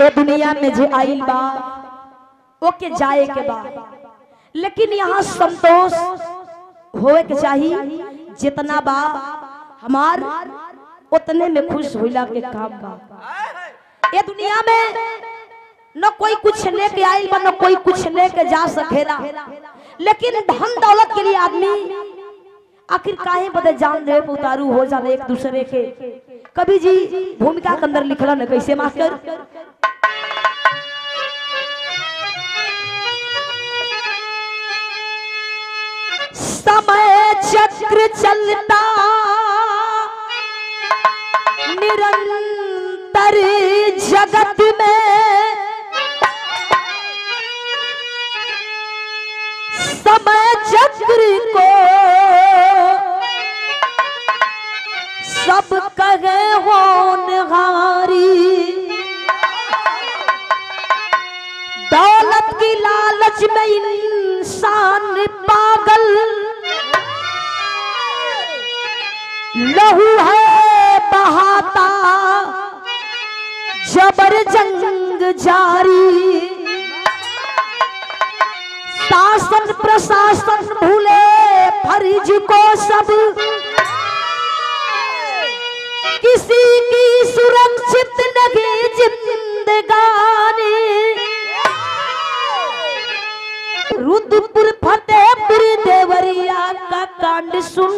ए दुनिया में जे आइल बा ओके जाए के बा लेकिन यहाँ संतोष होए के चाही जितना बा हमार उतने में खुश होइला के काम बा ये दुनिया में न कोई कुछ लेके आइल बा न कोई कुछ लेके जा सकेला लेकिन धन दौलत के लिए आदमी आखिर काहे बदे जान दे उतारू हो जाने एक दूसरे के कभी जी भूमिका के अंदर लिखला न कैसे मास्टर समय चक्र चलता निरंतर जगत में समय चक्र को सब कहे होनहारी दौलत की लालच में इंसान पागल लहू है बहाता जबर जंग जारी शासन प्रशासन भूले फर्ज को सब किसी की सुरक्षित नहीं जिंदगानी रुद्रपुर फतेहपुर देवरिया का कांड सुन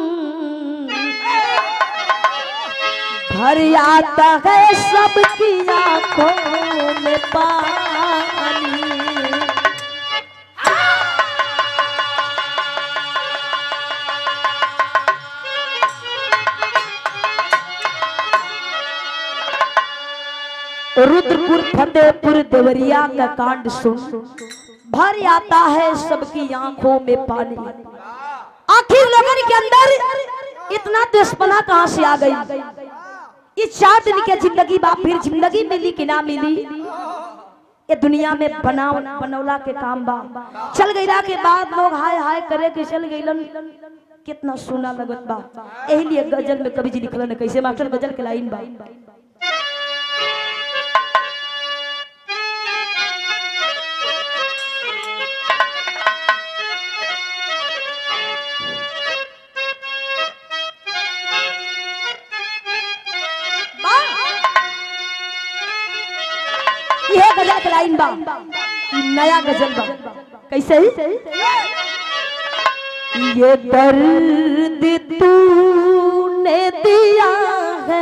भर आता है सबकी आंखों में पानी रुद्रपुर फतेहपुर देवरिया का कांड सुन भर आता है सबकी आंखों में पानी आखिर लोगन के अंदर इतना दुश्मना कहाँ से आ गई इस चार दिन के जिंदगी बा फिर जिंदगी मिली कि ना मिली ये दुनिया में बना बनौला के काम बा चल गईला के बाद लोग हाय हाय करे के चल गईलन कितना सोना लगत बा यही लिए गजल में कवि जी लिखलन कैसे मास्टर गजल के लाइन बा ये गजल के लाइन बा ई नया गजल बा कैसे ही ये दर्द तूने दिया है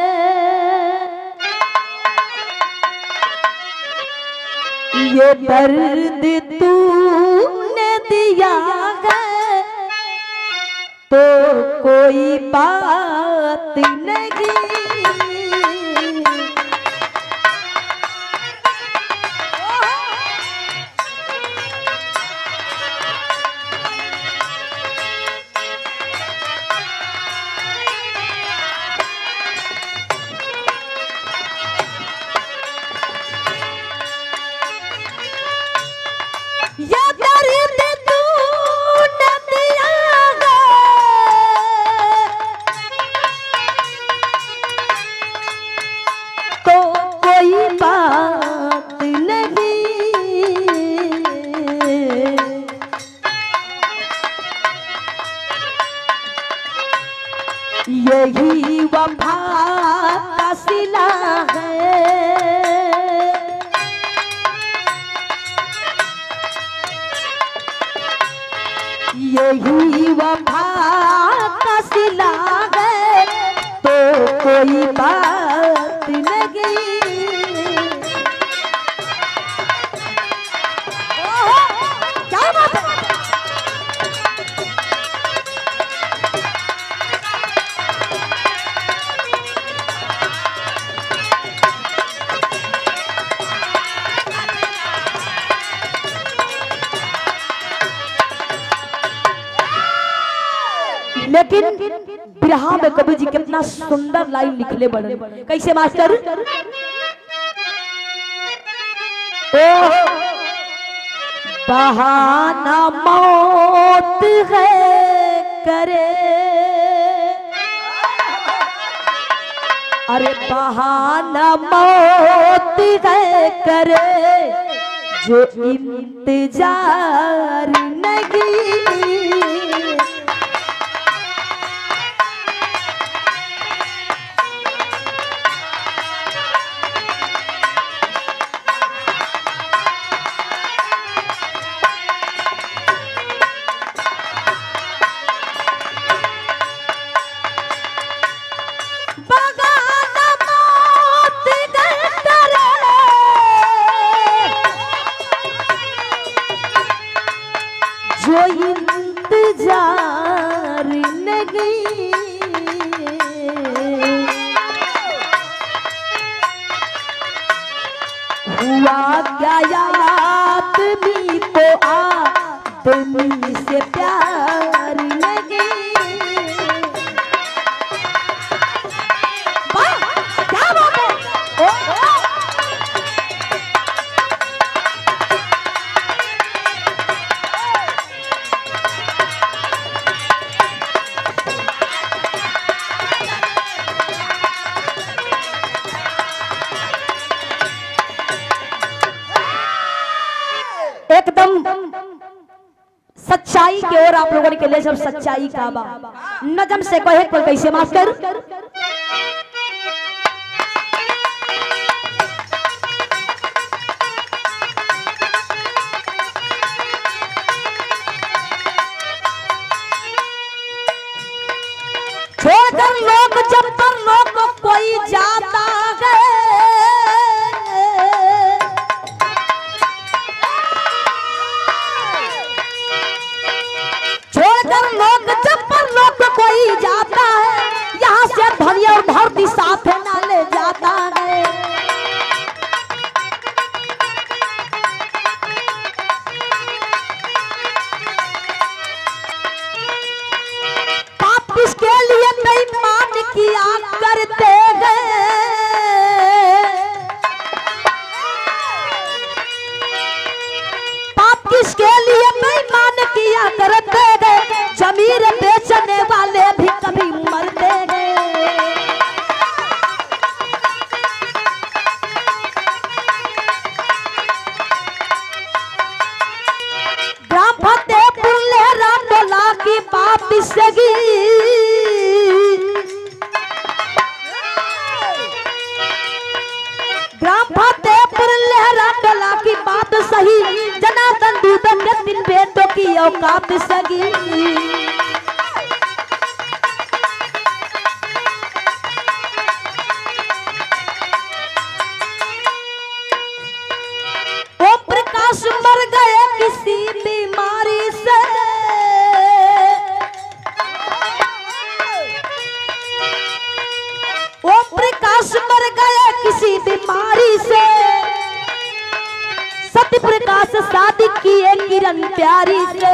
ये दर्द तूने दिया है तो कोई बात नहीं ये दर्द तूने दिया है तो कोई बात नहीं यही वफा का सिला है यही वफा का सिला है तो कोई बात नहीं ओहो, क्या बात है लेकिन बिरहा में कवि जी कितना सुंदर लाइन लिखले बड़े कैसे मास्टर ओ बहाना मौत है करे अरे बहाना मौत है करे जो इंतजार नहीं बगाना मौत है करे जो इंतजार नहीं हुआ क्या याद भी तो आदमी से प्यार नहीं वाह, क्या बात है ओ, ओ। एकदम सच्चाई की ओर आप लोगों के लिए जब सच्चाई का बा नजम से कहे कोई कैसे मास्टर छोड़कर लोग जब पर लोग कोई जाता है छोड़कर लोग जब पर लोग कोई जाता है यहाँ से धनी और धरती साथ ना ले जाता है पाप किसके लिए बेईमान किया करते गए पाप किसके लिए बेईमान किया करते गए जमीर बेचने वाले भी कभी मरते गए ग्राम फतेहपुर लहरा टोला की बात सगी ग्राम फतेहपुर लहरा टोला की बात सही जनार्दन दूधन के तीन बेटों की औकात सगी ओम प्रकाश मर गए किसी बीमारी से ओम प्रकाश मर गए किसी बीमारी से सत्य प्रकाश शादी किए किरण प्यारी से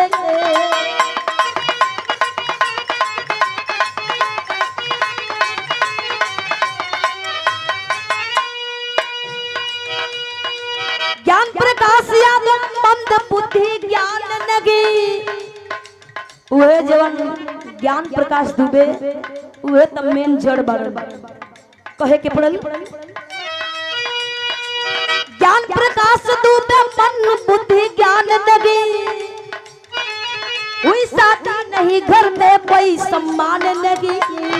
ज्ञान प्रकाश यादव मंद बुद्धि ज्ञान नगी उहे जवन ज्ञान प्रकाश दुबे उहे त मेन जड़ बड़ कहे के पड़ल ज्ञान प्रकाश दुबे मन बुद्धि ज्ञान नगी हुई शादी नहीं घर में कोई सम्मान नगी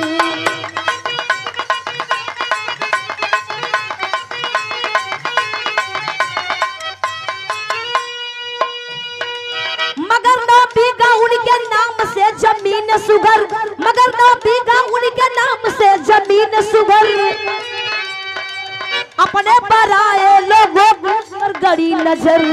मगर ना बीघा उनके नाम से जमीन सुगर मगर ना बीघा उनके नाम से जमीन सुगर अपने पराए लोगों पर गड़ी नजर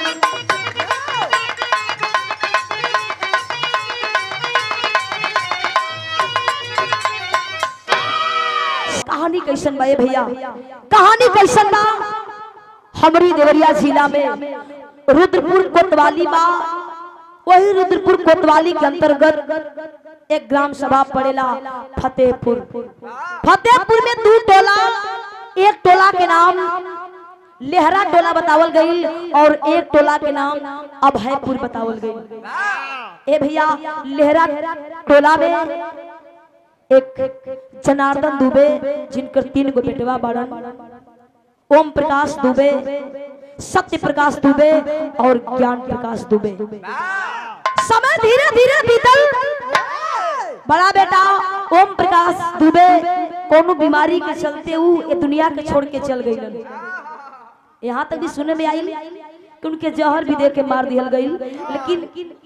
कहानी कैसन बा ए भैया कहानी कैसन बा हमरी देवरिया जिला में रुद्रपुर कोतवाली बा वही रुद्रपुर कोतवाली के अंतर्गत एक ग्राम सभा पड़ेला फतेहपुर फतेहपुर में दो टोला एक टोला के नाम लेहरा टोला बतावल गई और एक टोला के नाम अभयपुर बतावल गई ए भैया लेहरा टोला में एक जनार्दन दुबे जिनकर तीन गो बेटवा बड़न ओम प्रकाश दुबे सत्य प्रकाश दुबे और ज्ञान प्रकाश दुबे समय धीरे धीरे बीतल बड़ा बेटा ओम प्रकाश दुबे कोनो बीमारी के चलते ऊ ये दुनिया के छोड़ के चल गई यहाँ तक भी सुने में आई कि उनके जहर भी दे के मार दिया गई लेकिन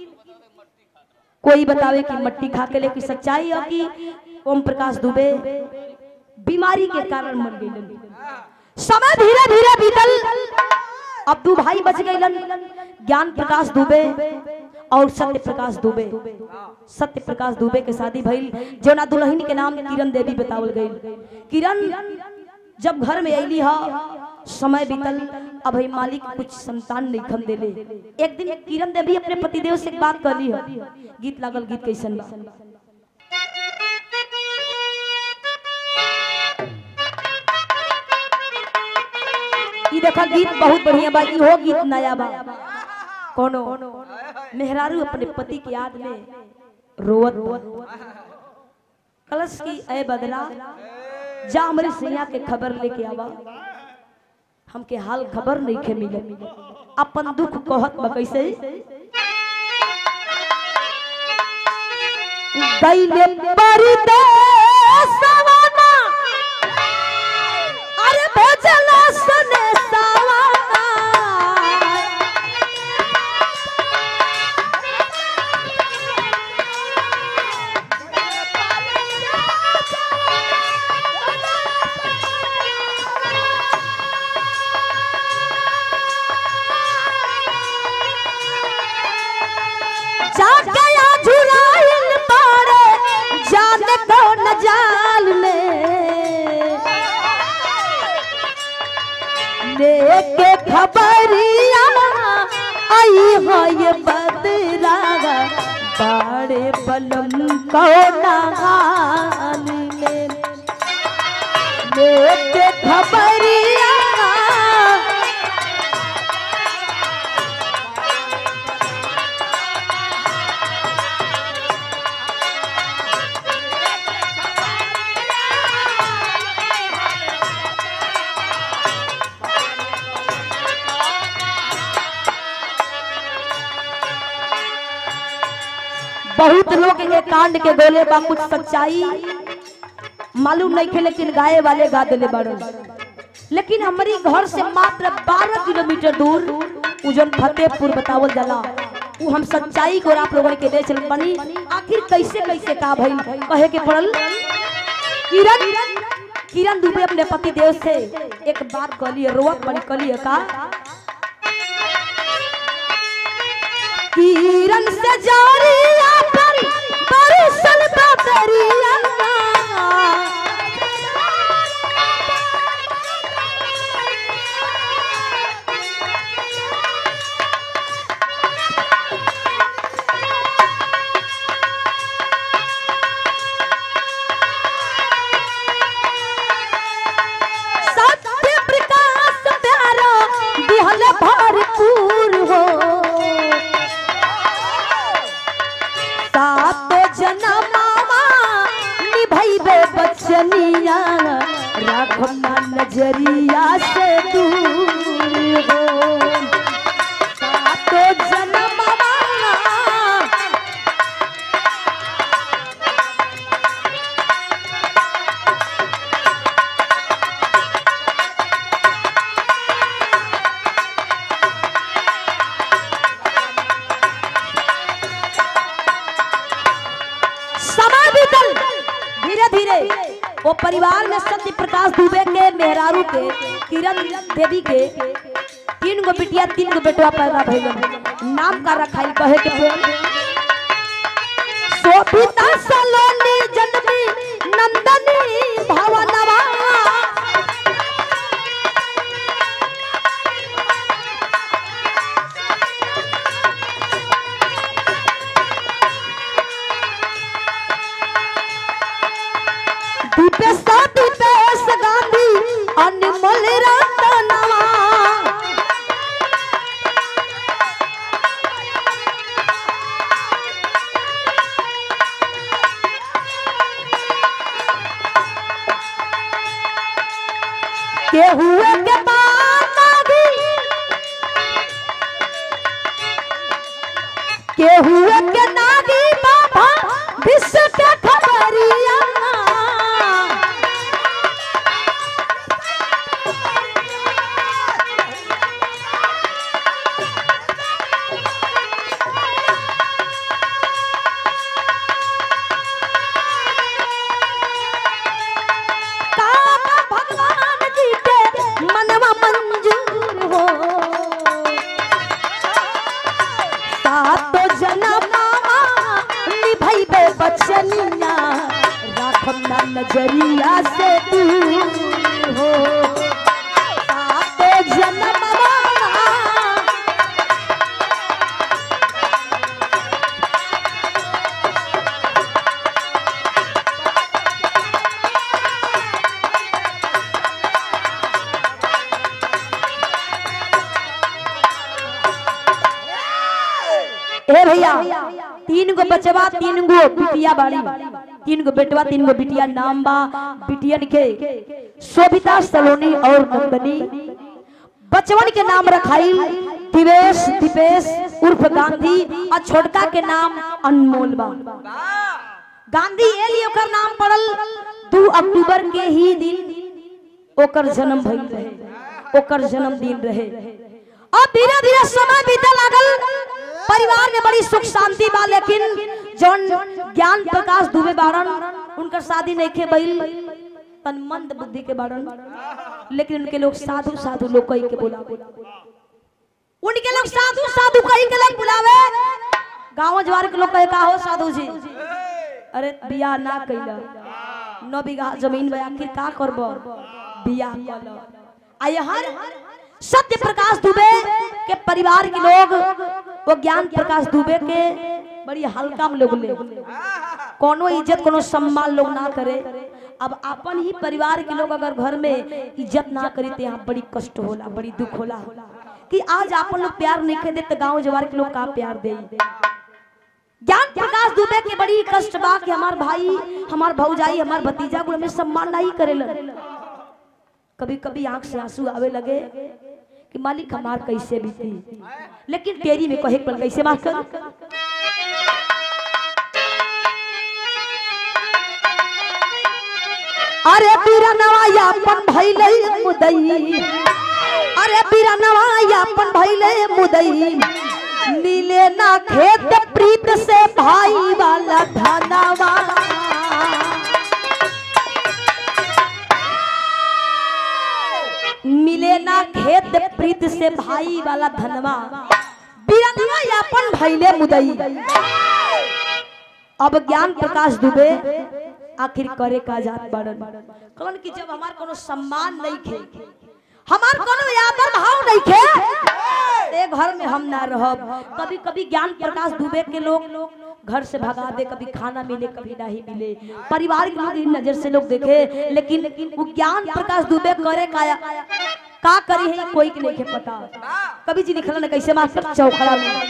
कोई बतावे कि मट्टी खा के लेकिन सच्चाई है कि ओम प्रकाश दुबे बीमारी के कारण मर गई समय धीरे धीरे बीतल अब दू भाई बच गए ज्ञान प्रकाश दुबे और सत्य प्रकाश दुबे सत्य प्रकाश दुबे के शादी भइल जौना दुल्हन के नाम किरण देवी बतावल गई किरण जब घर में अली हा समय बीतल अब ही मालिक कुछ संतान नहीं खम देले एक दिन किरण देवी अपने पतिदेव से एक बात कहली है गीत लागल गीत कैसन बा ई देखा गीत बहुत बढ़िया बा इहो गीत नया बा कोनो मेहरारू अपने पति की याद में रोवत बा। कलश की ए बदला जा हमारे सैया के खबर लेके आवा हमके हाल खबर नहीं के मिले अपन दुख कहत बा कैसे गईले परदेसवा ना अरे भजला सने सावा जाके या झुराइल पारे जाने कौन जाल में लेके खबरिया आई हो ये बदरा बाड़े बलम कौन हाल में लेके खबरिया बहुत लोग ये कांड के गोले बा कुछ सच्चाई मालूम नहीं खे लेकिन गाये वाले गा दिले बाड़न लेकिन हमारी घर से मात्र 12 किलोमीटर दूर उजन फतेहपुर बतावल जाला उ हम सच्चाई को आप लोगन के दे चल बनी आखिर कैसे कैसे का भइल कहे के पड़ल किरण किरण दुबे अपने पति देव से एक बात कहली रोवत बनी कहली का किरण से जारिया पर बरसल बदरिया सत्य प्रकाश प्यारा दिहल भरपूर हो सात जनमावा निभैबे बचनिया राखम ना नजरिया से दूर हो सात जनमावा समय बीतल धीरे धीरे वो परिवार में सत्य प्रकाश दुबे के मेहरारू के किरण देवी के तीन गो बिटिया तीन गो बेटवा पैदा भइलन नाम का रखाई कहे के प्रेम शोभिता सलोनी जन्मी नंदनी भवनवा दीपेश दीपेश गांधी अनमोल रतनवा के हुए के बाद आगी के हुए के नागी बाबा विश्व के खबरिया काम भगवान जी के मनवा मंजूर हो सातो जनमा निभैबे बचनिया राखम ना नजरिया से दूर हो सातो जनमा ए भैया तीन गो बचवा तीन गो बिटिया बाड़ी तीन गो बेटवा तीन गो बिटिया नाम बा बिटियन के शोभिता सलोनी और नंदनी बचवन के नाम रखाई दिवेश दीपेश उर्फ गांधी और छोटका के नाम अनमोल बा गांधी ए लिए ओकर नाम पड़ल दू अक्टूबर के ही दिन ओकर जन्म भइल रहे ओकर जन्मदिन रहे अब धीरे धीरे समय बीते लागल परिवार में बड़ी सुख शांति बा लेकिन जौन ज्ञान प्रकाश दुबे बारन उनकर शादी नहीं के भइल तन मंद बुद्धि के बारन लेकिन उनके लोग साधु साधु लोग कही के बोला उनके लोग साधु साधु कही के लोग बुलावे गांव जवार के लोग कहे का हो साधु जी अरे बियाह ना कैला नौ बीघा जमीन में आखिर का करब बियाह कल आ यहाँ सत्य प्रकाश दुबे के परिवार के लोग वो ज्ञान प्रकाश दुबे के बड़ी हल्का में लोग ले कोनो इज्जत कोनो सम्मान लोग ना करे अब अपन ही परिवार के लोग अगर घर में इज्जत ना करी तो यहाँ बड़ी कष्ट होला बड़ी दुख होला कि आज अपन लोग प्यार नहीं खेदे तो गांव जवार के लोग का प्यार दे ज्ञान प्रकाश दुबे के बड़ी कष्ट बा कि हमार भाई हमार भौजाई हमार भतीजा को हमें सम्मान नहीं करेलन कभी कभी आंख से आंसू आवे लगे कि मालिक हमार कैसे बीती लेकिन तेरी में कहे पल कैसे मास्टर अरे पीरा नवाया अपन भैले मुदई अरे पीरा नवाया अपन भैले मुदई मिले ना खेत प्रीत से भाई वाला धनवा मिले ना खेत प्रीत से भाई वाला धनवा बीरनवा यापन भैले मुदई अब ज्ञान प्रकाश दुबे आखिर करे का जात बड़न कौन कि जब हमार कोनो सम्मान नहीं खे हमार कोनो आदर भाव नहीं खे ए घर में हम ना रहब कभी कभी ज्ञान प्रकाश दुबे के लोग घर से भगा दे कभी खाना मिले कभी नहीं मिले परिवार के लोग इन नजर से लोग देखे लेकिन वो ज्ञान प्रकाश दुबे करे का का करी है कोई के नहीं के पता कभी जी निकला ना कैसे मास्टर चौखड़ा में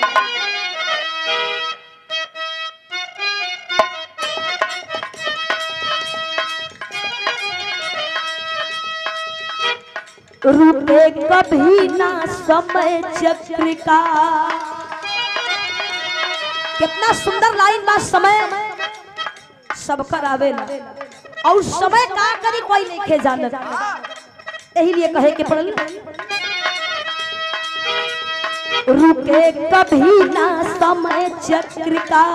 रुके कभी ना समय चक्र का कितना सुंदर लाइन बा समय सब कर आवे और समय का करी कोई नहीं खे जानत यही लिए कहे के पड़ल रुके कभी ना समय चक्र का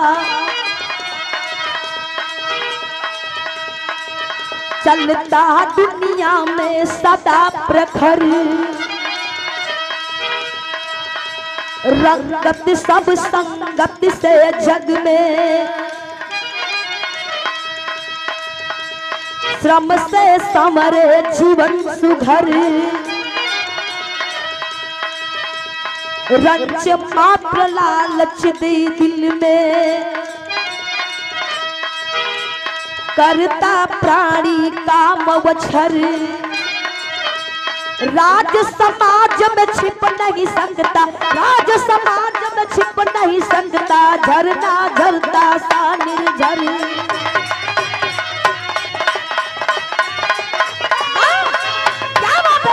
चलता दुनिया में सदा प्रखर रंगत सब संगत से जग में श्रम से समरे जीवन सुघर रंच मात्र लालच दे दिल में करता प्राणी काम वछर राज समाज में छिप नहीं सकता राज समाज में छिप नहीं सकता झरना झरता सा निर्झर हाँ, क्या बात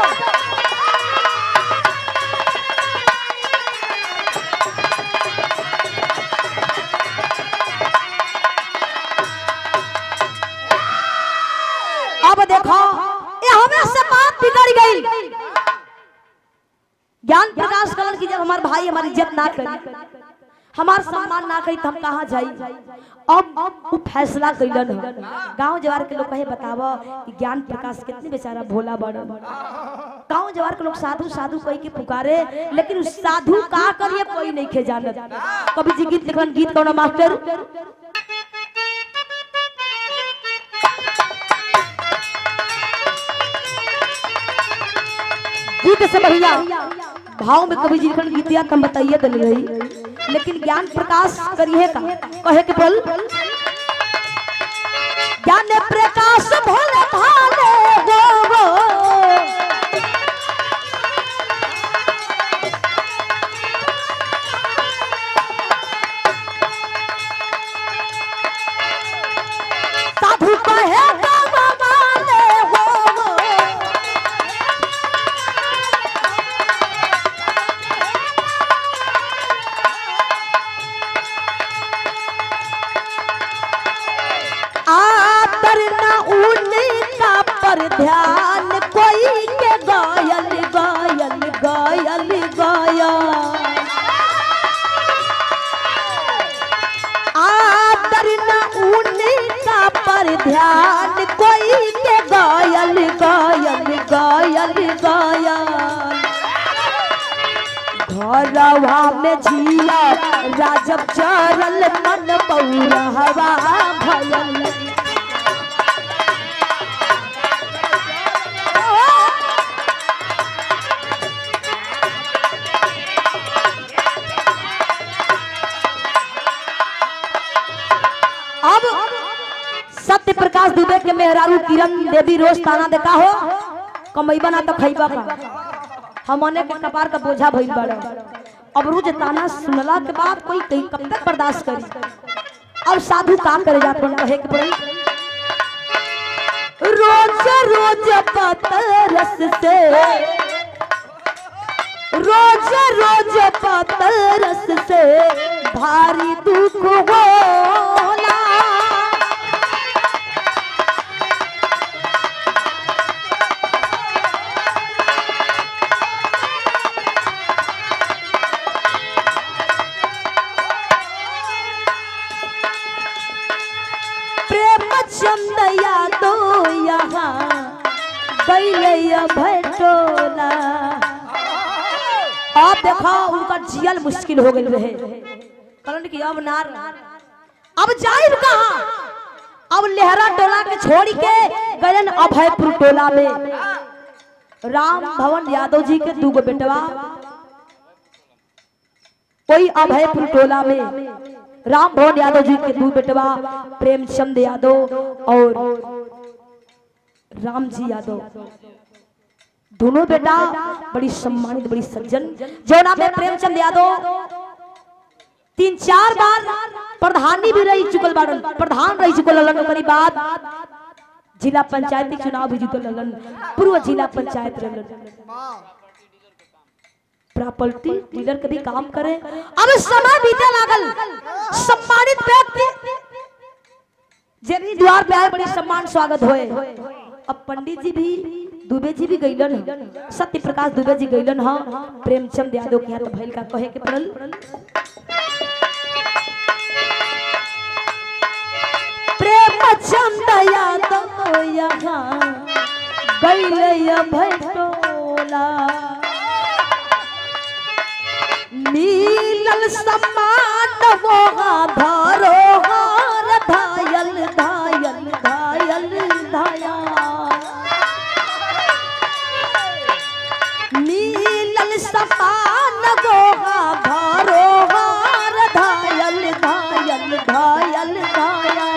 हमार भाई हमारी इज्जत ना करी हमार सम्मान ना करी तो हम कहाँ जाई अब वो फैसला कैलन ह गांव जवार के लोग कहे बताव कि ज्ञान प्रकाश कितने बेचारा भोला बड़ गांव जवार के लोग साधु साधु कह के पुकारे लेकिन उस साधु का करिए कोई नहीं खे जानत कभी जी गीत लिखलन गीत कौन मास्टर गीत से बढ़िया भाव में कभी जी लिखल गीतिया कम बताइए दिल रही लेकिन ज्ञान प्रकाश करिए का कहे के बोल ज्ञान प्रकाश भोले भाले गो गो साधु कहे गावा वाले हो आतर न उनका पर ध्यान कोई के गायल गायल गायल गाया आतर न उनका पर ध्यान कोई के गायल गायल गायल गाया घरवा में झिया राजब चरल मन पौरहवा भयल अब सत्य प्रकाश दुबे के मेहरारू किरण देवी रोज ताना देखा हो कमैबा ना तो खैबा का हमने के कपार का बोझा भइल बड़ अब रोज ताना सुनला के बाद कोई कहीं कब तक बर्दाश्त करी अब साधु काम करे जात बन कहे के पड़ी रोज रोज पतल रस से रोज रोज पतल रस से भारी दुख होला प्रेम चंद यादो यहाँ बैलैया भटोला अब देखो उनका जियल मुश्किल हो गई रहे कहलन कि अब ना अब जाइब कहाँ अब लेहरा टोला के छोड़ के गलन अभयपुर टोला में राम भवन यादव जी के दूगो बेटवा कोई अभयपुर टोला में राम भवन यादव जी के दू बेटवा प्रेमचंद यादव और राम जी यादव दोनों बेटा बड़ी सम्मानित बड़ी सज्जन जो नाम है प्रेमचंद यादव तीन चार बार प्रधानी भी रही चुकल बाड़न प्रधान रही चुकल ललन ओकरी बाद जिला पंचायत के चुनाव भी जीतल ललन पूर्व जिला पंचायत रहलन प्रॉपर्टी डीलर के भी काम करे अब समय बीते लागल सम्मानित व्यक्ति जे भी द्वार पे आए बड़ी सम्मान स्वागत होए अब पंडित जी भी दुबे जी भी गईलन ह। सत्य प्रकाश दुबे जी गईलन ह प्रेमचंद यादव के यहाँ तो भइल का कहे के पड़ल प्रेमचंद यादव यहाँ गईले भटोला मिलल सम्मान वोहा धारो हार धायल धायल धायल धाया मिलल सम्मान वोहा धारो हार धायल धायल धायल धाया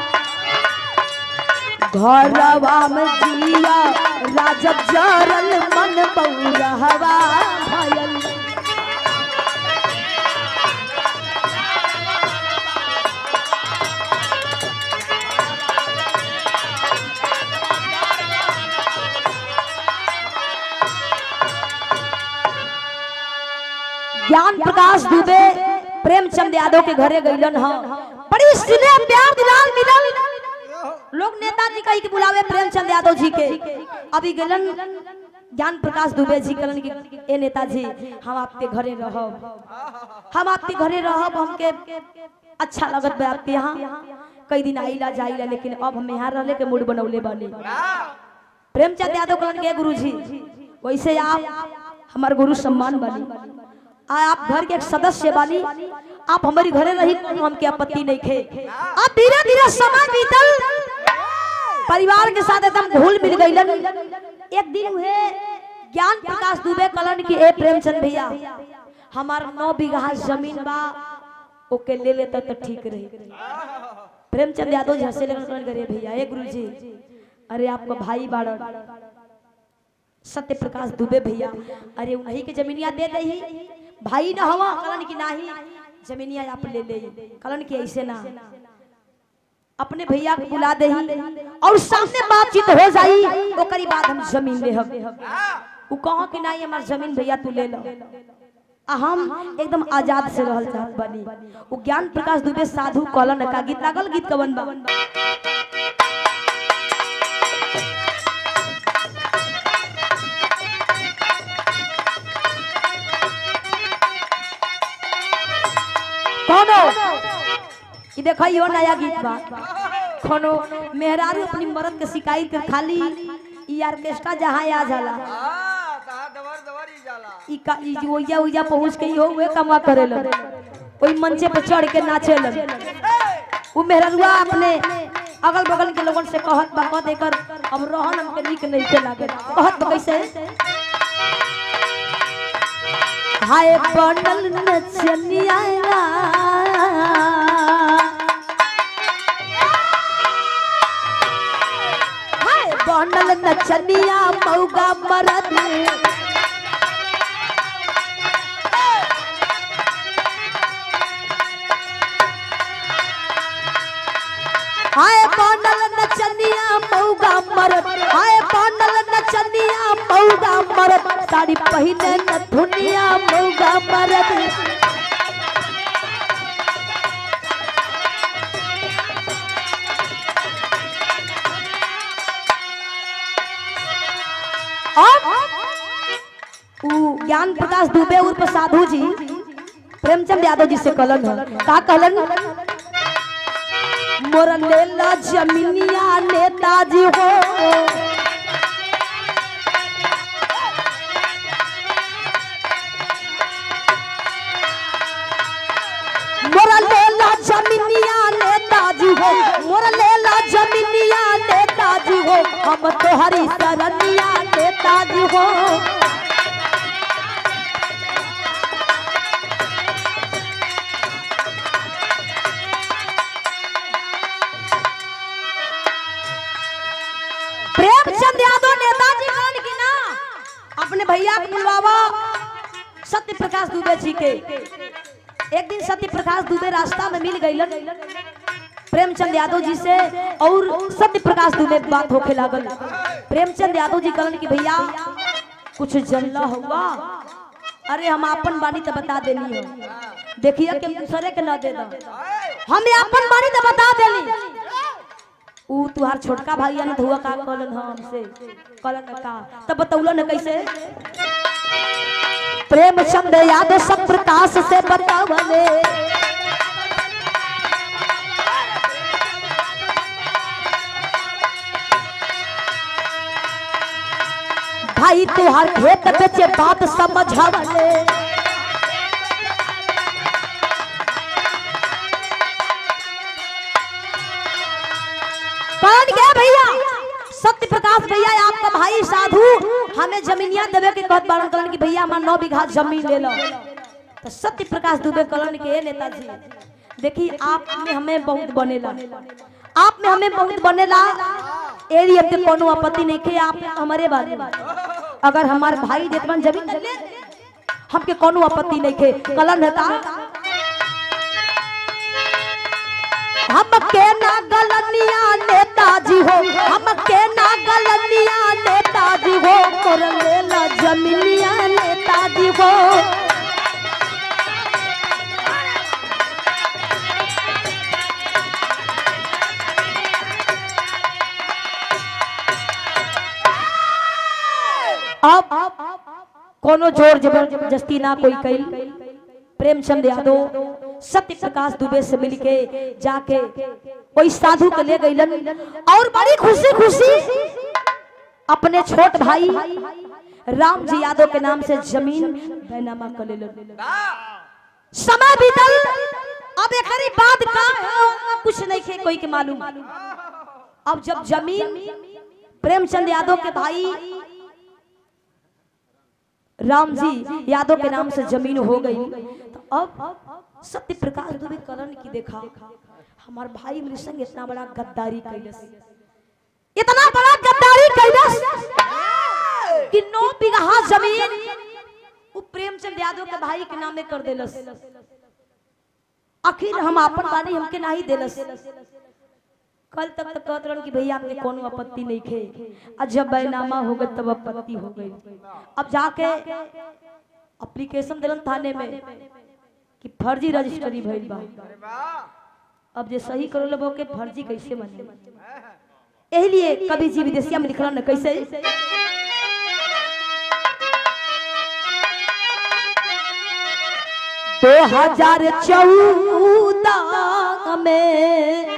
घरवा में जिया राजब जरल मन बौरहवा भयल ज्ञान प्रकाश दुबे प्रेमचंद यादव के घरे गईलन ह बड़ी स्नेह प्यार दुलार मिलल लोग नेताजी कही के बुलावे प्रेमचंद यादव जी के अभी गलन ज्ञान प्रकाश दुबे जी कहलन कि ए नेताजी हम आपके घरे रहब हम आपके घरे रहब हमके अच्छा लगत बा आपके यहाँ कई दिन आइला जाइला लेकिन अब हम यहाँ रहले के मूड बनौले बानी प्रेमचंद यादव कहलन के गुरुजी वैसे आप हमार गुरु सम्मान बानी आ आप घर के एक सदस्य बानी आप हमारी घरे रही हमके आपत्ति नहीं खे अब धीरे धीरे समय बीतल परिवार के साथ एकदम घुल मिल गईलन एक दिन हुए ज्ञान प्रकाश दुबे कलन की ए प्रेमचंद भैया हमार नौ बीघा जमीन बा ओके ले लेता तो ठीक रही प्रेमचंद यादव जी हंसे लगन करे भैया ए गुरुजी अरे आपका भाई बाड़न सत्य प्रकाश दुबे भैया अरे उन्हीं के जमीनिया दे दही भाई न हवा कलन की नाही जमीनिया आप ले ले कलन की ऐसे ना अपने भैया को बुला दही और सामने बातचीत हो जाई ओकरी बाद हम जमीन ले हम उ कहो कि नहीं हमार जमीन भैया तू ले लो आ हम एकदम आजाद से रहल चाहत बानी उ ज्ञान प्रकाश दुबे साधु कलन का गीत लागल गीत कवन बा कोनो ई देखियो नया गीत बा कोनो मेहरारू अपनी मर्द के शिकायत कर खाली ई ऑर्केस्ट्रा जहां आ जाला ई का ई जो ओइजा ओइजा पहुंच के इहो वे कमा करेला ओई मंचे पे चढ़ के नाचेला उ मेहरारूआ अपने अगल बगल के लोगन से कहत बा कह देकर अब रहन हमके नीक नहीं के लागे कहत बा कैसे हाय बनल नचनिया हाय बनल नचनिया मौगा मरद हाय बनल नचनिया मौगा मरद हाय बनल नचनिया मौगा मरद साड़ी पहिने न धुनिया मौगा मरद अब उ ज्ञान प्रकाश दुबे उर्फ साधु जी प्रेमचंद यादव जी से कहलन है का कहलन मोर लेला जमीनिया नेताजी हो मोर लेला जमीनिया नेताजी हो मोर लेला जमीनिया नेताजी हो हम तोहरी सरनिया नेताजी हो प्रेमचंद यादव नेताजी कौन की ना अपने भैया को बुलवावा सत्य प्रकाश दुबे जी के एक दिन सत्य प्रकाश दुबे रास्ता में मिल गईलन प्रेमचंद यादव जी से और सत्य प्रकाश दुबे के बात होके लागल प्रेमचंद यादव जी कहलन कि भैया कुछ जल्ला हुआ अरे हम अपन बानी तो बता देनी हो देखिए कि दूसरे के ना दे दो हमें अपन बानी तो बता देनी ऊ तुहार छोटका भाई न हुआ का कहलन हम हमसे कहलन का तब बतौलन कैसे प्रेमचंद यादव सब प्रकाश से बतावले भाई तुहार खेत बेचे बात समझावले कौन गया भैया सत्य प्रकाश भैया आपका भाई साधु हमें जमीनिया देवे के कहत बारन कलन की भैया हमार नौ बीघा जमीन ले लो तो सत्य प्रकाश दुबे कलन के नेताजी देखी आप में हमें बहुत बनेला आप में हमें बहुत बनेला एरिया पे कोनो आपत्ति नहीं के आप हमारे बारे में अगर हमार भाई जेतवन जमीन ले हमके कोनो आपत्ति नहीं के कलन है का हम के ना गलनिया नेताजी हो हम के ना गलनिया नेताजी हो कर लेला जमीनिया नेताजी हो अब कोनो जोर जबरदस्ती ना कोई कई प्रेमचंद यादव सत्य प्रकाश दुबे से मिलके जाके कोई साधु के ले गईलन और बड़ी खुशी खुशी अपने छोट भाई राम जी यादव के नाम से जमीन बैनामा कर लेलन समय बीतल अब एकरी बात का है कुछ नहीं खे कोई के मालूम अब जब जमीन प्रेमचंद यादव के भाई राम जी यादव के नाम से जमीन हो गई तो अब सत्य प्रकाश दुबे करण की देखा हमार भाई मेरे संग इतना बड़ा गद्दारी कैलस इतना बड़ा गद्दारी कैलस कि नौ बीघा जमीन वो प्रेमचंद यादव के भाई के नामे कर देलस आखिर हम अपन बानी हमके नहीं देलस कल तक तो कहत रहन कि भैया आपके कोनो आपत्ति नहीं खे आज जब बैनामा हो गए तब आपत्ति हो गई अब जाके एप्लीकेशन दिलन थाने में कि फर्जी रजिस्ट्री भइल बा अब जे सही करो लोगों के फर्जी कैसे बने यही लिए कभी जी विदेशिया में लिखला न कैसे दो हजार चौदह में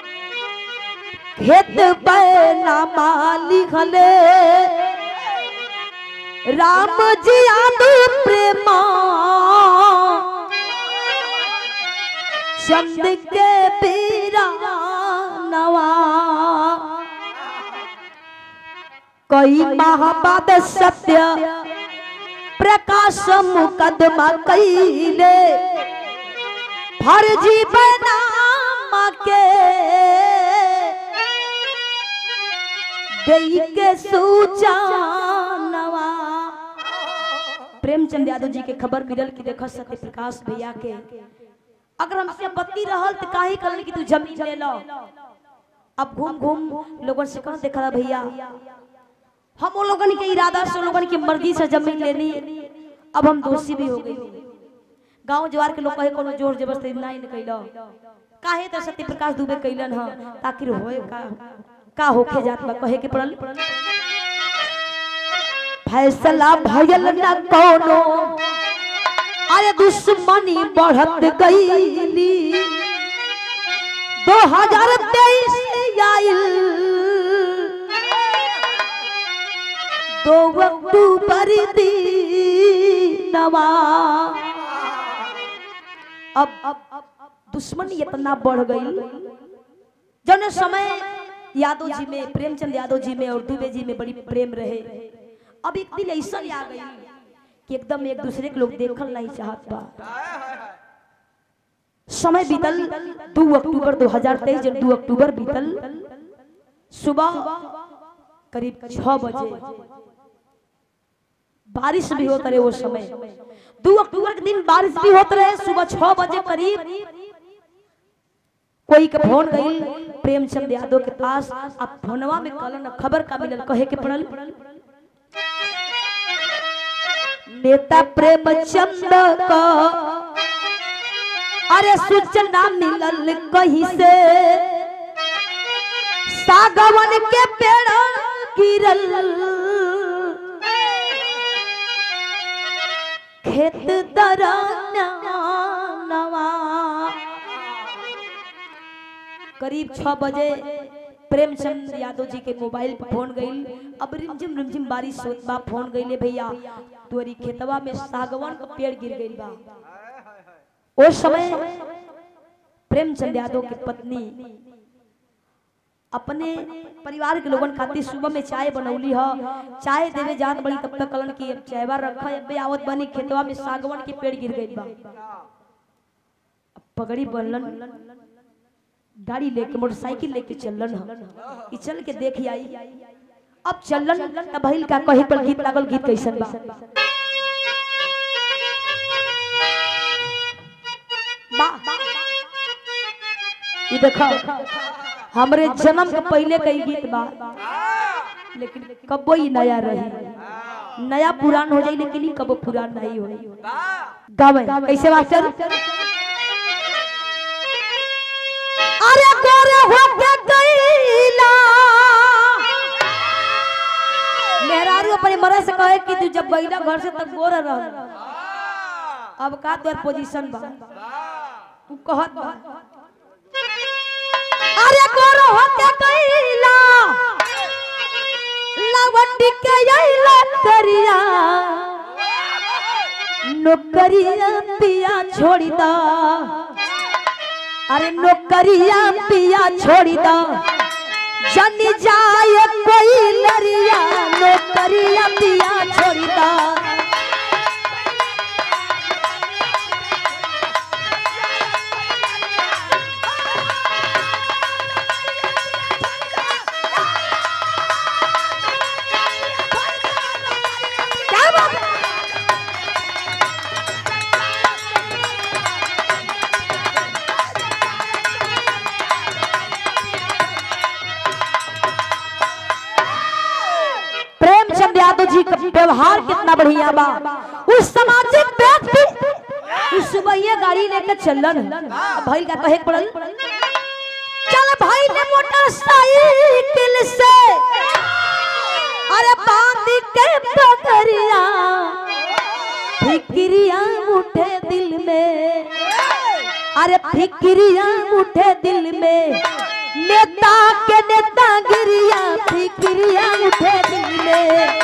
खेत बैनामा लिखले राम जी आदि प्रेमा चंद के पीरा नवा कई माह बाद सत्य प्रकाश मुकदमा कैले फर्जी बैनामा के देई के सूचनवा प्रेमचंद यादव जी के खबर मिलल कि देखो सत्य प्रकाश भैया के अगर हमसे आपत्ति रहल तो काहे करल कि तू जमीन ले लो अब घूम घूम लोगन से कह देखा भैया हम उन लोगन के इरादा से उन लोगन की मर्जी से जमीन लेनी अब हम दोषी भी हो गई गांव जवार के लोग कहे कोनो जोर जबरदस्ती नहीं न कैलो काहे तो सत्य प्रकाश दुबे कैलन ह ताकि होए का का होखे जात बा कहे के पड़ल फैसला भयल न कोनो अरे दुश्मनी बढ़त गईली दो हजार तेईस आइल दो अक्टूबर दीनवा अब अब दुश्मनी इतना बढ़ गई जौन समय यादव जी में प्रेमचंद यादव जी में और दुबे जी में बड़ी प्रेम रहे अब एक दिन ऐसा आ गई कि एकदम एक दूसरे के लोग देखल नहीं चाहत बा समय बीतल 2 अक्टूबर 2023 जब 2 अक्टूबर बीतल सुबह करीब छह बजे बारिश भी होता रहे वो समय दो अक्टूबर के दिन बारिश भी होते रहे सुबह छह बजे करीब कोई के फोन गई प्रेमचंद यादव के पास अब फोनवा में कल खबर का मिलल कहे के पड़ल नेता प्रेमचंद का अरे सूचना मिलल कहीं से सागवन के पेड़ गिरल खेत दरनवा करीब छह बजे प्रेमचंद यादव जी के मोबाइल पर फोन गई अब रिमझिम रिमझिम बारिश होत बा फोन गईले भैया तोरी खेतवा में सागवान का पेड़ गिर गई बा उस समय प्रेमचंद यादव की पत्नी अपने परिवार के लोगन खातिर सुबह में चाय बनौली ह चाय देवे जात बड़ी तब तक कलन की चायवा रखा अबे आवत बनी खेतवा में सागवान के पेड़ गिर गई बा अब पगड़ी बनलन गाड़ी लेके मोटरसाइकिल लेके चलन ह ई चल के देख आई अब चलन तब भइल का कहे पर गीत लागल गीत कैसन बा बा ई देखो हमरे जन्म के पहले कई गीत बा लेकिन कबो ही नया रही नया पुरान हो जाई लेकिन ई कबो पुरान नहीं होई गावे कैसे मास्टर अरे गोरे होके गईला मेहरारू अपने मरे से कहे कि तू जब गईला घर से तक गोर रह अब का तोर पोजीशन बा तू कहत बा अरे गोर होके गईला लवंडी के आइला करिया नौकरिया पिया छोड़ी दा अरे नौकरिया पिया छोड़ी दा जन जाए कोई लरिया नौकरिया पिया छोड़ी दा क्या बात है? प्रेमचंद यादव जी का व्यवहार कितना बढ़िया बा उस सामाजिक व्यक्ति उस सुबह ये गाड़ी लेके चलन भाई का कहे के पड़ल चल भाई ने मोटरसाइकिल से अरे बांध के पकड़िया फिक्रिया उठे दिल में अरे फिक्रिया उठे दिल में नेता के नेता गिरिया फिक्रिया उठे दिल में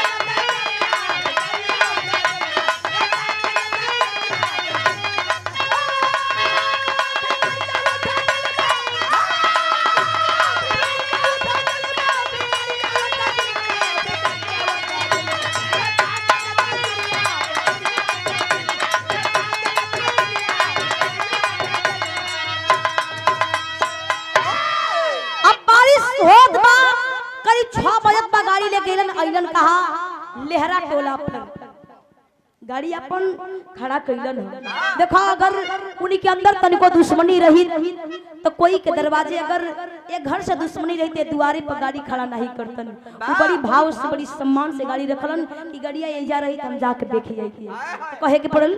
अब बारिश होत बा करीब छह बजत बा गाड़ी ले गेलन अइलन कहा लेहरा टोला पर गाड़ी अपन खड़ा कैलन ह। देखो अगर उन्हीं के अंदर तनिको दुश्मनी रही तो कोई के दरवाजे अगर एक घर से दुश्मनी रही तो दुआरे पर गाड़ी खड़ा नहीं करतन वो बड़ी भाव से बड़ी सम्मान से गाड़ी रखलन कि गाड़िया ये जा रही तो हम जाके देखे जाई तो कहे के पड़ल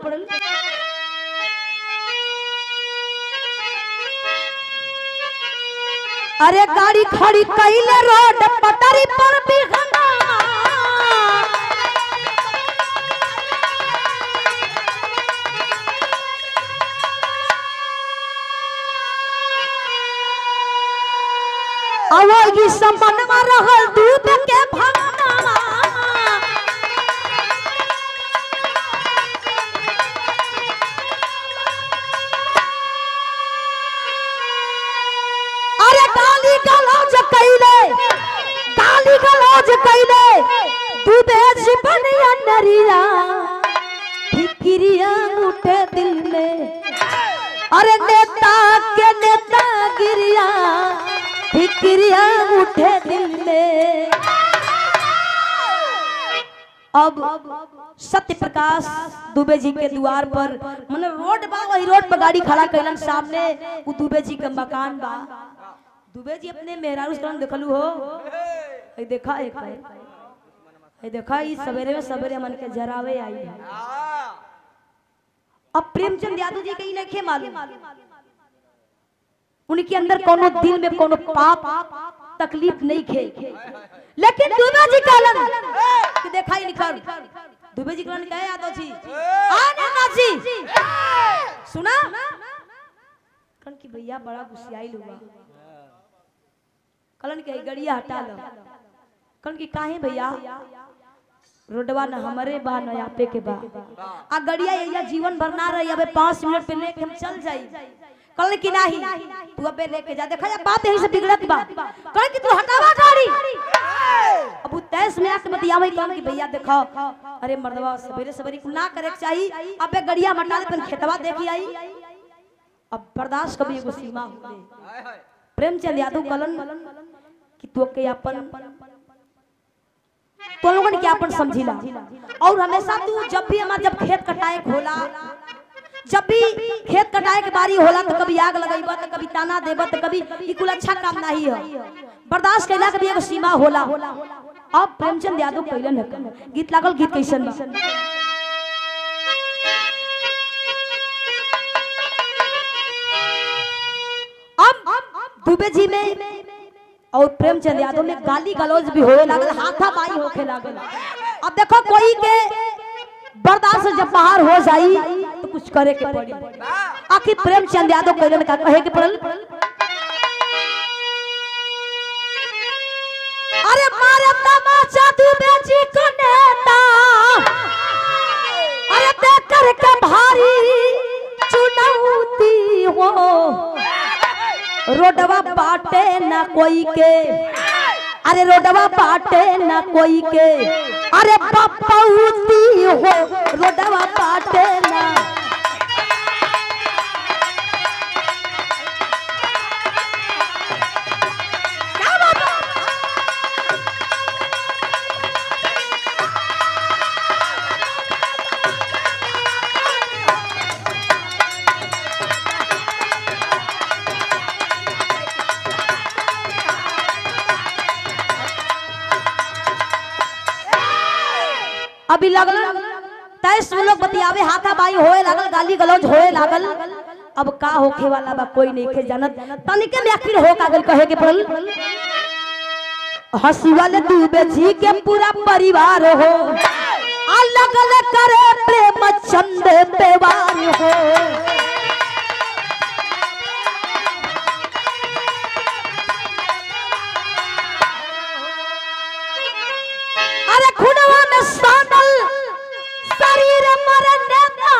अरे गाड़ी खड़ी कैले रोड पटरी पर भी खड़ा अवगी संपन्नमा रहल दूध के भंगना अरे गाली गलौज कैले गाली गलौज कैले दूधे जीवनिया नरिया फिक्रिया उठे दिल में अरे नेता के नेता गिरिया फिक्रिया उठे दिल में अब सत्य प्रकाश दुबे जी के द्वार पर मतलब रोड बा वही रोड पर गाड़ी खड़ा कैलन सामने उ दुबे जी के मकान बा दुबे जी अपने मेहरारू से कहलन, देखलू हो ए देखा एक ए देखा ई सवेरे में सवेरे मन के जरावे आई है अब प्रेमचंद यादव जी के ही नहीं मालूम उनके अंदर कोनो दिल में कोनो पाप तकलीफ नहीं खे लेकिन दुबे जी कहलन कि देखा ही निकल दुबे जी कहलन कहे यादव जी आने ना जी सुना कहन कि भैया बड़ा गुस्साई हुआ कहलन कि गड़िया हटा लो कहन कि काहे भैया रोडवा न हमरे बा न आपे के बा आ गड़िया ये जीवन भर ना रही अबे पाँच मिनट पे लेके हम चल जाई कल कि नाही तू अबे लेके जा देखा या बात यही से बिगड़त बा कल कि तू हटावा गाड़ी अब उ तैस में आके बतियावे कहन कि भैया देखो अरे मर्दवा सवेरे सवेरे कुल ना करे के चाहिए अबे गड़िया मटा दे तन खेतवा देखी आई अब बर्दाश्त कभी एगो सीमा होले प्रेमचंद यादव कलन कि तू के अपन तो लोगन के अपन समझिला और हमेशा तू जब भी हमार जब खेत कटाए के होला जब भी खेत कटाए के बारी होला तो कभी आग लगेबा तो कभी ताना देबा तो कभी ई कुल अच्छा काम नहीं है बर्दाश्त कैला के भी एगो सीमा होला अब प्रेमचंद यादव कैलन है गीत लागल गीत कैसन बा अब दुबे जी में और प्रेमचंद यादव में गाली गलौज भी होए लागल हाथा बाई होखे लागल अब देखो कोई के बर्दाश्त जब बाहर हो जाई तो कुछ करे के पड़ी आखिर प्रेमचंद यादव कहले का कहे के पड़ल अरे मारे तमाचा तू बेची को नेता अरे देख कर के भारी चुनौती हो रोडवा बाटे ना कोई के अरे रोडवा बाटे ना कोई के अरे पपौती हो रोडवा बाटे ना क्या बात है? अभी लगल तैस में लोग बतियावे हाथा बाई होए लागल गाली गलौज होए लागल अब का होखे वाला बा कोई नहीं के जानत तनिके में आखिर हो कागल कहे के पड़ल हंसी वाले डूबे जी के पूरा परिवार हो अलग अलग करे प्रेम चंद बेवार हो अरे खुनवा में सानल शरीर मरने का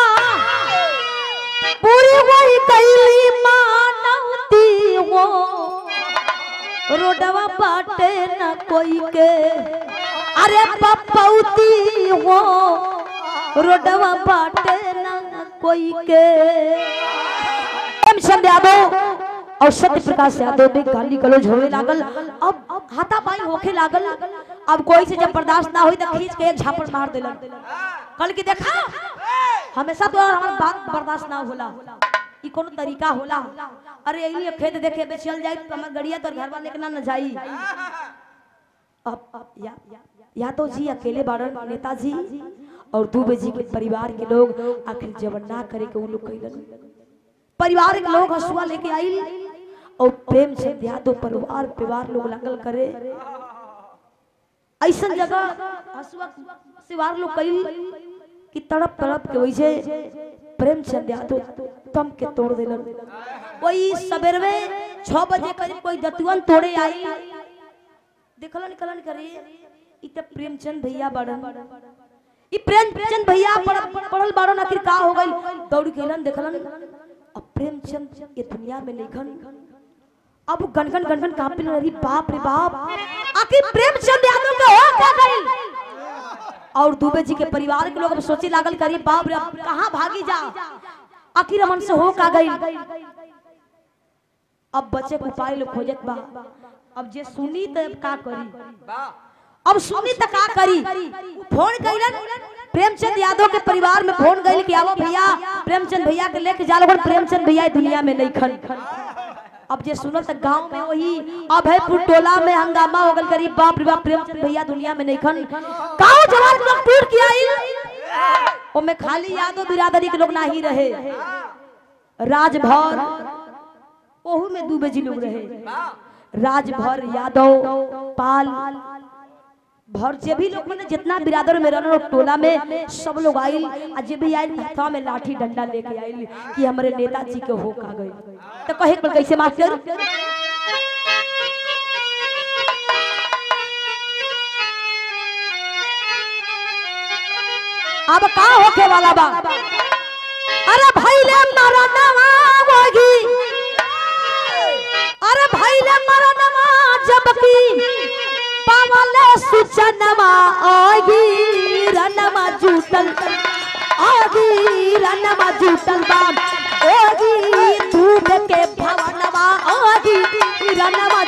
पूरी वही कैली मानवती हो रोडवा बाटे न कोई के अरे पपौती हो रोडवा बाटे न कोई के प्रेमचंद यादव और सत्य प्रकाश यादव में गाली गलौज होने लागल अब हाथा पाई होखे लागल अब कोई से जब बर्दाश्त ना हुई तो खींच के एक झापड़ मार देलन कल की देखा हमेशा तो हमार बात बर्दाश्त ना होला ई कोनो तरीका होला अरे यही खेत देखे बे चल जाई तो हमर गड़िया तोर घर वाले के ना न जाई अब अब या यादव जी अकेले बाड़न नेताजी और दुबे जी के परिवार के लोग आखिर जब ना करे के उ लोग कइलन परिवार के लोग हसुआ लेके आई और प्रेम से यादव परिवार परिवार लोग लागल करे ऐसा जगह हसुआ सिवार लोग कई कि तड़प तड़प के वैसे प्रेमचंद यादव तम के तोड़ देलन वही सवेर में छह बजे करीब कोई दतुअन तोड़े आई देखलन कलन करे इ त प्रेमचंद भैया बड़न इ प्रेमचंद भैया पढ़- पढ़ल बाड़न आखिर का हो गई दौड़ के अइलन देखलन अब प्रेमचंद ये दुनिया में नहीं अब गनगन गनगन कांपे लगी बाप रे बाप आखिर प्रेमचंद यादव के हो क्या गई और दुबे जी के परिवार के लोग अब सोचे लागल करी बाप रे अब कहाँ भागी जा आखिर हमन से हो का गई अब बच्चे को उपाय लोग खोजत बा अब जे सुनी तो अब का करी अब सुनी तो का करी फोन कैलन प्रेमचंद यादव के परिवार में फोन गइल कि आवो भैया प्रेमचंद भैया के लेके जा लोगन प्रेमचंद भैया ई दुनिया में नहीं खन अब जे सुनो तो गांव में वही अभयपुर टोला में हंगामा हो गल करीब बाप रे बाप प्रेमचंद भैया दुनिया में नहीं खन गांव जवान लोग टूट के आई ओमे खाली यादव बिरादरी के लोग ना ही रहे राजभर ओहू में दूबे जी लोग रहे राजभर यादव पाल भर जे भी लोग मैंने जितना बिरादर में रहना टोला में सब लोग आइल आ जे भी आइल हथवा में लाठी डंडा लेके आइल कि हमारे नेताजी के हो का गई तो कहे पर कैसे मास्टर अब का होके वाला बा अरे भाई ले मारा नवा होगी अरे भाई ले मारा नवा जबकि पावले सुचनमा आगी रनमा जूटल आगी रनमा जूटल बा आगी धूप के भवनवा आगी रनमा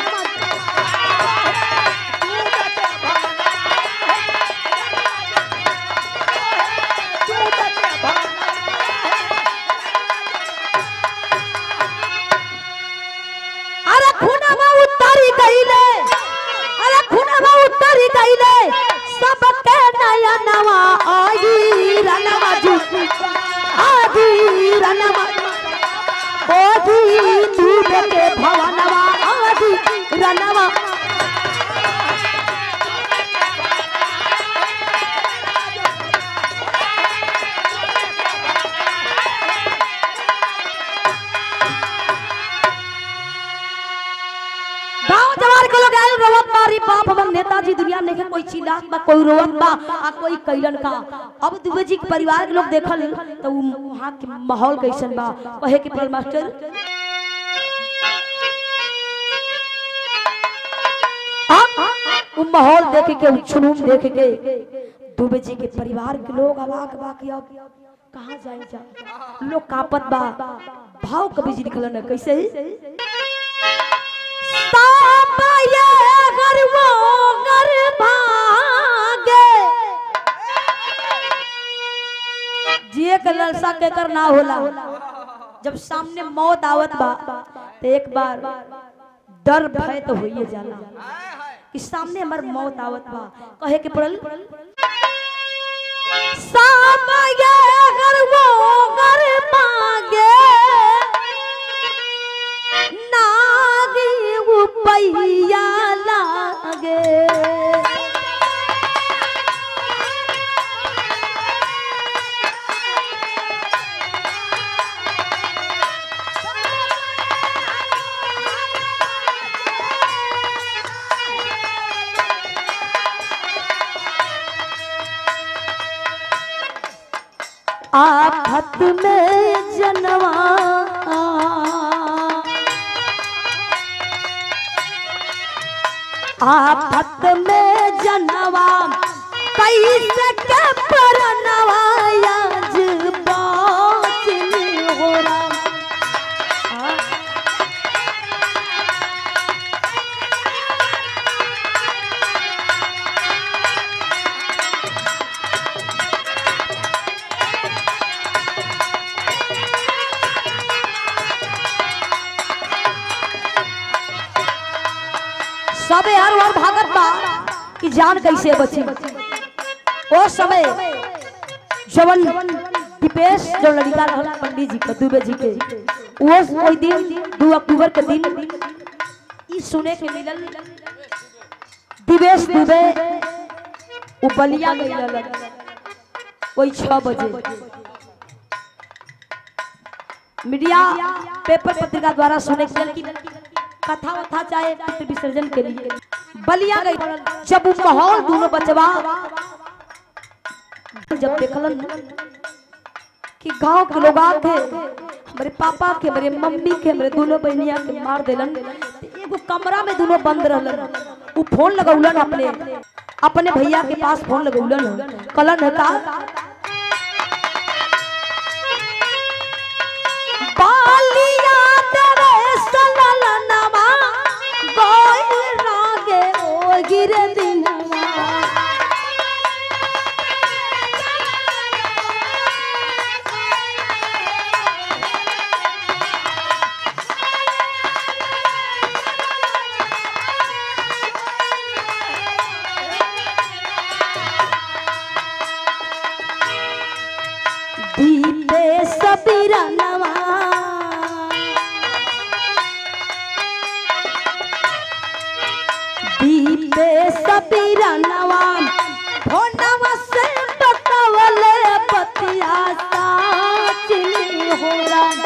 अरे खुनवा उतरी गईले अरे खुनवा उतरी गईले सबके नया नवा आई रनवा जुट आदि रनवा ओदी दूध के भवनवा आदि रनवा के लोग आयल रोवत बारी बाप हम नेताजी दुनिया में कोई चिल्लात बा कोई रोवत बा आ कोई कैलन का अब दुबे जी के परिवार के लोग देखल तो वहां के माहौल कैसन बा कहे के पड़ल मास्टर अब वो माहौल देख के उ जुनून देख के दुबे जी के परिवार के लोग अवाक बा कि अब कहाँ जाए जा लोग कापत बा भाव कभी जी निकलन है कैसे तापये अगर वो अगर भागे जिए के ललसा के कर ना होला जब सामने मौत आवत बा तो एक बार डर भय तो होइए जाला कि सामने हमार मौत आवत बा कहे के पड़ल सामने अगर वो अगर मांगे नागी उपैया लागे आफत में जनवा आफत में जनवा कैसे के परनवा आज बाचिल हो राम सबे हर हर भागत बा कि जान कैसे बची ओ समय जवन दीपेश जो लड़का रहल पंडित जी के दुबे जी के वो ओई दिन दू अक्टूबर के दिन ई सुने के मिलल दिवेश दुबे उ बलिया गई रहल कोई छह बजे मीडिया पेपर पत्रिका द्वारा सुने के मिलल कि कथा वथा चाहे पितृ विसर्जन के लिए बलिया गई जब वो माहौल दोनों बचवा जब देखलन कि गांव के लोग आके हमारे पापा के हमारे मम्मी के हमारे दोनों बहनिया के मार देलन तो एगो कमरा में दोनों बंद रहलन वो फोन लगौलन अपने अपने भैया के पास फोन लगौलन कलन है का बालिया तेरे सललनवा गोइल रागे ओ गिरे दिनवा दीपे सबीरनवा दीपे सबीरनवा भोनवा से बतवले पतिया साचिनी हो राम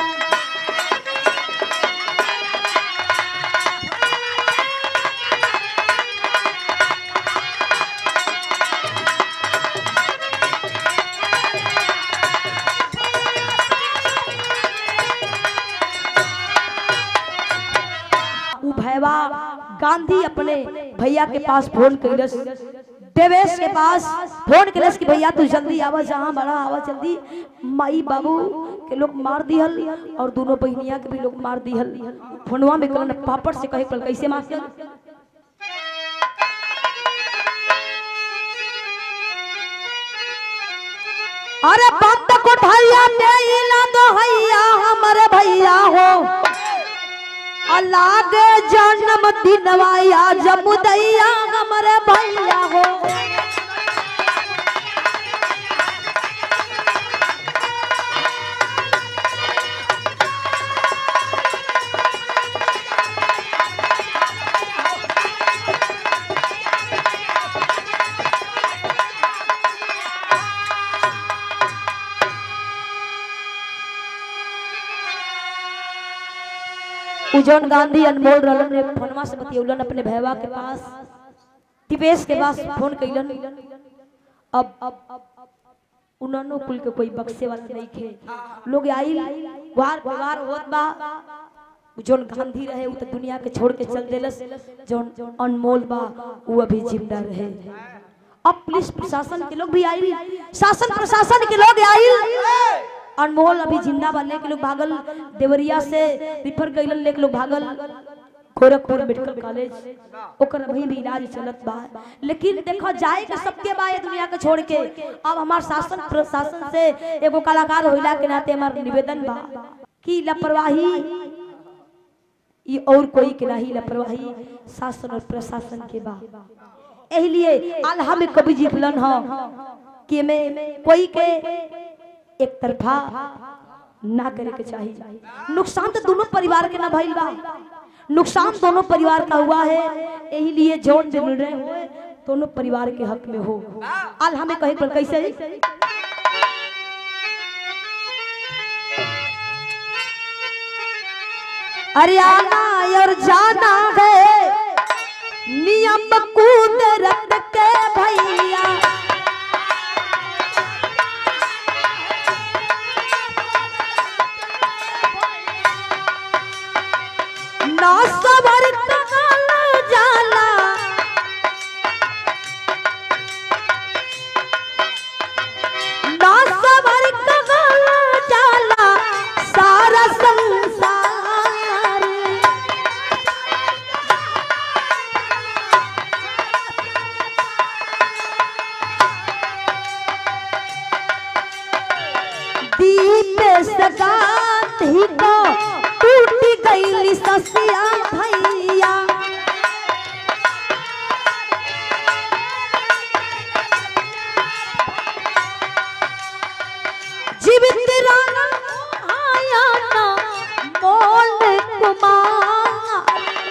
उ भैवा गांधी अपने भैया के पास फोन कैलस देवेश के पास फोन कैलस कि भैया तू जल्दी आवा जहाँ बड़ा आवा जल्दी माई बाबू के लोग मार दिहल और दोनों बहनिया के भी लोग मार दिहल फोनवा में कलन पापड़ से कहे पड़ल कैसे मास्टर अरे बात कोठरिया में इला दो हैया हमरे भैया हो अलागे जन्म दिनवाया जमुदैया हमरे भैया हो उ जौन गांधी अनमोल रहलन रे फोनमा से बतियौलन अपने भैया के पास दिपेश के पास फोन कैलन अब उन्होंने कुल के कोई बक्से वाला नहीं खे लोग आई वार वार होत बा जौन गांधी रहे उ तो दुनिया के छोड़ के चल देलस जौन अनमोल बा वो अभी जिंदा रहे अब पुलिस प्रशासन के लोग भी आई शासन प्रशासन के लोग आई अनमोल अभी जिंदा बा लेके लोग भागल देवरिया से रिफर गइलन लेके लोग भागल गोरखपुर मेडिकल कॉलेज ओकर अभी भी इलाज चलत बा लेकिन देखो जाए के सबके बा ये दुनिया के छोड़ के अब हमार शासन प्रशासन से एगो कलाकार होइला के नाते हमार निवेदन बा कि लापरवाही ये और कोई के नहीं लापरवाही शासन और प्रशासन के बा एही लिए आल्हा में कवि जी लिखलन ह कि में कोई के एक तरफा ना करे के चाहिए नुकसान तो दोनों परिवार के ना भइल बा नुकसान दोनों परिवार का हुआ है यही लिए जोन जो निर्णय हुए दोनों परिवार के हक में हो आल हमें कहे पर कैसे अरे आना और जाना है नियम कुदरत के भैया ना सबर तकल जाला ना सबर तकल जाला सारा संसार दीप सगात ही को टूट गई ससिया भैया जीवित राना आया ना मोल कुमार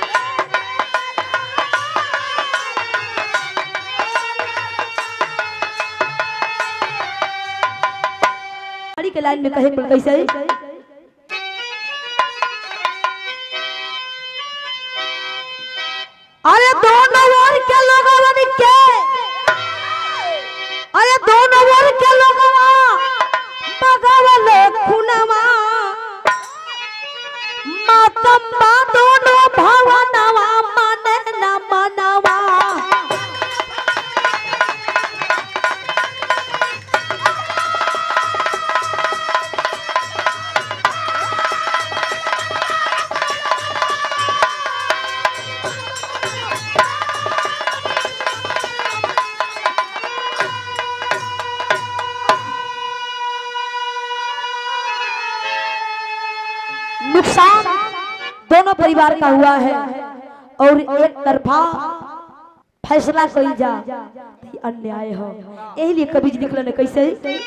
गाड़ी के लाइन में कहे पर कैसे अरे दोनों ओर के लोगवन के अरे दोनों ओर के लोगवा बगवले खुनवा मातम्मा दोनों भवनवा मने न मनवा नुकसान दोनों परिवार का हुआ है और एक तरफा फैसला कई जा तो अन्याय हो यही लिए कभी निकलन कैसे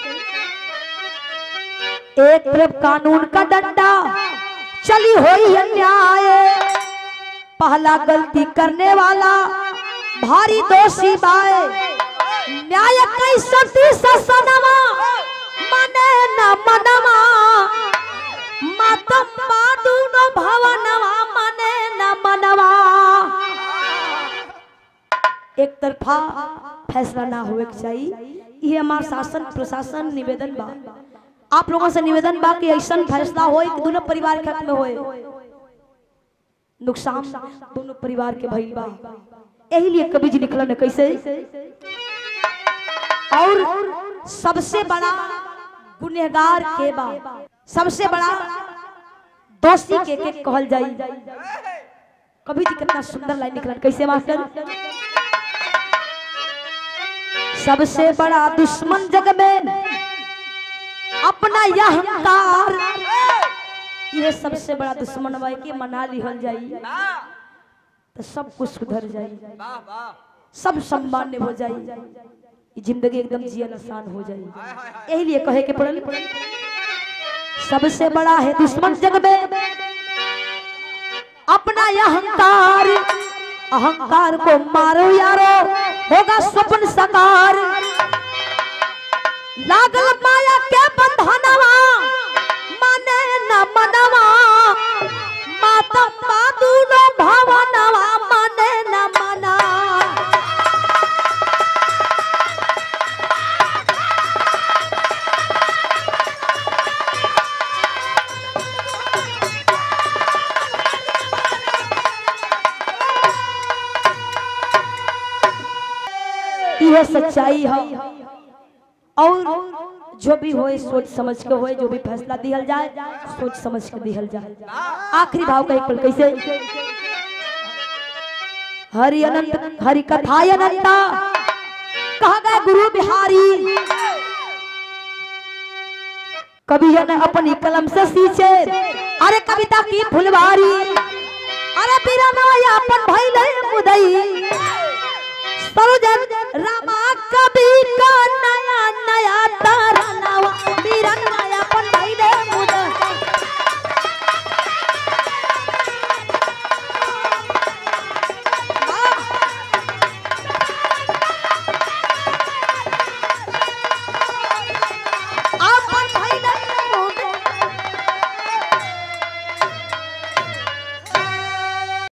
एक तरफ कानून का डंडा चली हुई अन्याय पहला गलती करने वाला भारी दोषी बाए न्याय कैसती ससनमा मने न मनवा मातम बादुनो भवनवा मने न मनवा एक तरफा फैसला ना होए के चाहिए ये हमार शासन प्रशासन निवेदन बा आप लोगों से निवेदन बा कि ऐसा फैसला होए कि दोनों परिवार के हक में होए नुकसान दोनों परिवार के भइल बा यही लिए कवि जी निकलन है कैसे और सबसे बड़ा गुनहगार के बा सबसे बड़ा दोषी के के कहल जाई कवि जी कितना सुंदर लाइन निकलन कैसे मास्टर सबसे बड़ा दुश्मन जग में अपना यह अहंकार ये सबसे बड़ा दुश्मन भाई के मना लिहल जाई तो सब कुछ सुधर जाई सब सम्मान्य हो जाई ये जिंदगी एकदम जियन आसान हो जाई यही लिए कहे के पड़ल सबसे बड़ा है दुश्मन जग में अपना यह अहंकार अहंकार को मारो यारो होगा स्वप्न साकार लागल माया के बंधनवा माने न मनवा मातम बादुनो भवनवा मने न मना यह सच्चाई है और जो भी होए सोच समझ के होए जो भी फैसला दिहल जाए सोच समझ के दिहल जाए आखिरी भाव का एक पल कैसे हरि अनंत हरि कथाय अनंता कहा गए गुरु बिहारी कभी न अपनी कलम से सींचे अरे कविता की फुलवारी अरे बिरना अपन भइले मुदई सरोजन रामा कवि का नया नया तार